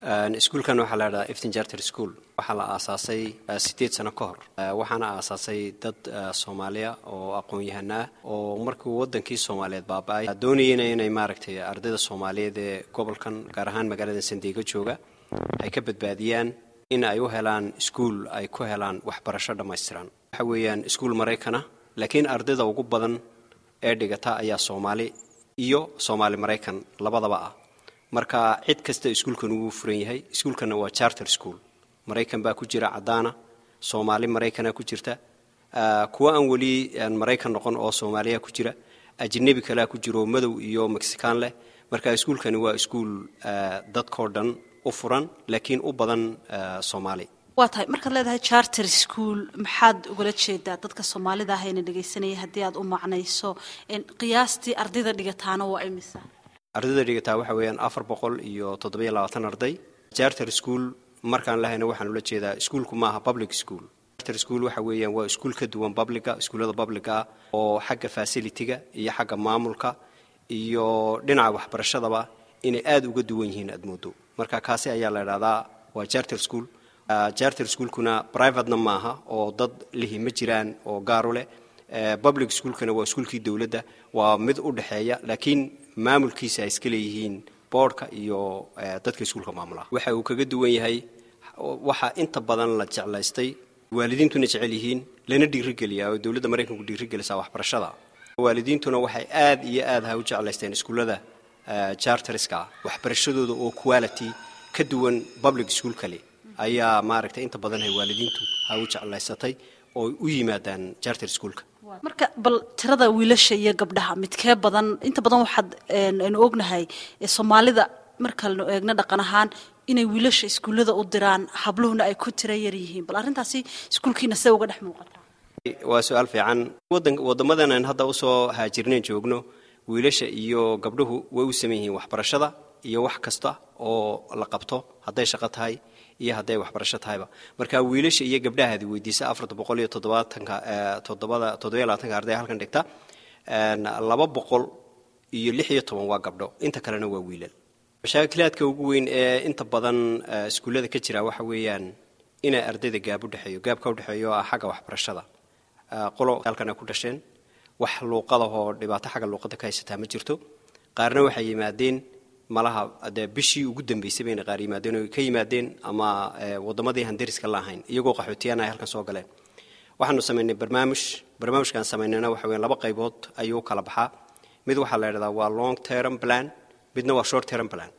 iskuulkan waxaa la idhahdaa efton charter school waxaa la aasaasay sideed sano ka hor waxaana aasaasay dad soomaaliya oo aqoon-yahanaa oo markuu wadankii soomaaliyeed baaba-ay doonayena inay maaragtay ardayda soomaaliyeed ee gobolkan gaar ahaan magaalada sandeego jooga ay ka badbaadiyaan in ay u helaan iskuul ay ku helaan waxbarasho dhammaystiran waxa weeyaan iskuul maraykana laakiin ardayda ugu badan ee dhigata ayaa soomaali iyo soomaali maraykan labadaba ah marka cid kasta iskuulkan wuu furan yahay iskuulkanna waa charter school maraykan baa ku jira caddaana soomaali maraykana ku jirta kuwa aan weli maraykan noqon oo soomaaliya ku jira ajnebi kalea ku jiro madow iyo mexican leh marka iskuulkani waa iskuul dadkao dhan u furan laakiin u badan soomaali waa tahay markaad leedahay charter school maxaad ugala jeedaa dadka soomaalida ah ayna dhegaysanaya haddii aad u macnayso qiyaastii ardayda dhigataana waa imisa ardayda dhigataa waxa weeyaan afar boqol iyo toddobiyo labaatan arday charter school markaan lahayna waxaan ula jeedaa iskuulku maaha public school charter school waxa weeyaan waa iskuul ka duwan publica iskuullada publica ah oo xagga facilitiga iyo xagga maamulka iyo dhinaca waxbarashadaba inay aada uga duwan yihiin aad moodo marka kaasi ayaa la idhahdaa waa charter school charter schoolkuna privatena maaha oo dad lihi ma jiraan oo gaaru leh public schoolkana waa iskuulkii dowladda waa mid u dhexeeya laakiin maamulkiisa ay iska leeyihiin boordhka iyo dadka iskuulka maamulaha waxa uu kaga duwan yahay waxaa inta badan la jeclaystay waalidiintuna jecel yihiin lana dhiirigeliyaa oo dowladda maraykanku dhiirigelisaa waxbarashada waalidiintuna waxay aad iyo aad ha u jeclaysteen iskuullada charteriska ah waxbarashadooda oo quality ka duwan public school kale ayaa maaragtay inta badan hay waalidiintu ha u jeclaysatay oo u yimaadaan charter schoolka marka bal tirada wiilasha iyo gabdhaha midkee badan inta badan waxaad aynu ognahay soomaalida markanu eegno dhaqan ahaan inay wiilasha iskuullada u diraan habluhuna ay ku tira yar yihiin bal arrintaasi iskuulkiina see uga dhex muuqataa waa su-aal fiican wadamadan aan hadda usoo haajirneen joogno wiilasha iyo gabdhuhu way u saman yihiin waxbarashada iyo wax kasta oo la qabto hadday shaqo tahay iyo hadday waxbarasho tahayba marka wiilasha iyo gabdhahaadi weydiisa afarta boqol iyo toddobaatanka toddobada toddobiyo labaatanka arday halkan dhigta laba boqol iyo lix iyo toban waa gabdho inta kalena waa wiilal mashaakilaadka ugu weyn ee inta badan iskuullada ka jira waxa weeyaan inay ardayda gaab udhexeeyo gaabka udhexeeyo ah xagga waxbarashada qolo halkana ku dhasheen wax luuqadahoo dhibaato xagga luuqada ka haysataa ma jirto qaarna waxay yimaadeen malaha dee bishii ugu dambeysay bayna qaar yimaadeen oo ka yimaadeen ama wadamadii aan dariska la ahayn iyagoo qaxootiyaan ay halkan soo galeen waxaanu samaynay barnaamij barnaamijkaan samaynayna waxa weyan laba qaybood ayuu u kala baxaa mid waxaa la idhahdaa waa long term plan midna waa short term plan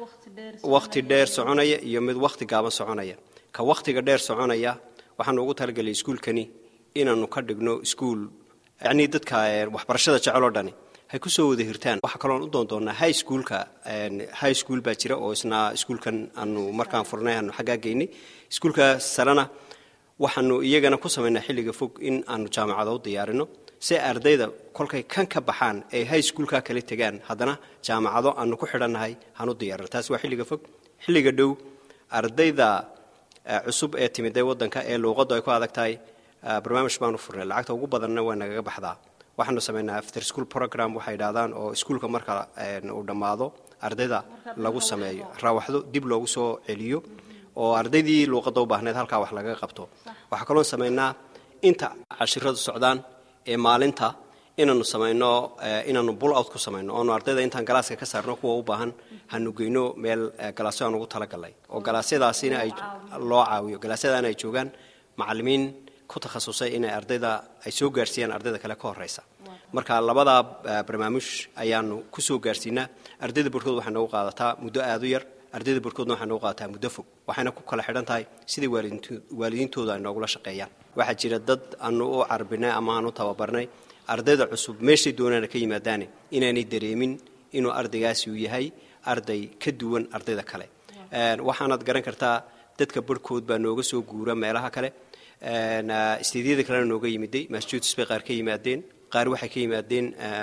wakhti dheer soconaya iyo mid wakhti gaaban soconaya ka wakhtiga dheer soconaya waxaanu ugu talagelay iskuulkani inaanu ka dhigno iskuul yacnii dadka waxbarashada jecel oo dhani hay ku soo wada hirtaan waxaa kaloon u doon doonaa high schoolka high school baa jira oo isna iskuulkan aanu markaan furnay aanu xaggaa geynay iskuulka salena waxaanu iyagana ku samaynaa xilliga fog in aanu jaamacado u diyaarino si ardayda kolkay kan ka baxaan ay high schoolka kala tegaan haddana jaamacado aanu ku xidhannahay hanu diyaarino taasi waa xilliga fog xilliga dhow ardayda cusub ee timidee waddanka ee luuqaddu ay ku adag tahay barnaamij baanu furnay lacagta ugu badanna waa nagaga baxdaa waxaanu samaynaa after school program waxay idhahdaan oo iskuulka marka uu dhammaado ardayda lagu sameeyo raawaxdo dib loogu soo celiyo oo ardaydii luuqadda u baahneed halkaa wax lagaga qabto waxaa kaloon samaynaa inta cashiradu socdaan ee maalinta inaanu samayno inaanu bull out ku samayno oonu ardayda intaan galaaska ka saarno kuwa u baahan hanu geyno meel galaasyo aan ugu talagalnay oo galaasyadaasina ay loo caawiyo galaasyadaana ay joogaan macallimiin ku takhasusay inay ardayda ay soo gaarsiiyaan ardayda kale ka horeysa marka labadaa barnaamij ayaanu ku soo gaarsiinaa ardayda barhkood waxay noogu qaadataa muddo aada u yar ardayda barhkoodna waxay noogu qaadataa muddo fog waxayna ku kala xidhan tahay sidai waalidiintooda ay noogula shaqeeyaan waxaa jira dad aanu u carbinay ama aanu tababarnay ardayda cusub meeshay doonaana ka yimaadaane inaanay dareemin inuu ardaygaasi uu yahay arday ka duwan ardayda kale waxaanaad garan kartaa dadka barhkood baa nooga soo guura meelaha kale isteedyada kalena nooga yimiday massachusetts bay qaar ka yimaadeen qaar waxay ka yimaadeen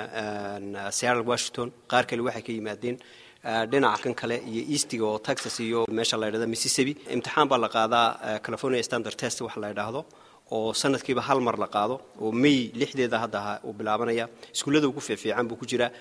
seattle washington qaar kale waxay ka yimaadeen dhinaca kan kale iyo eastiga oo texas iyo meesha la ydhahda mississippi imtixaan baa la qaadaa california standard test wax la ydhaahdo oo sanadkiiba hal mar la qaado oo may lixdeeda hadda uu bilaabanaya iskuullada ugu fiicfiican buu ku jiraa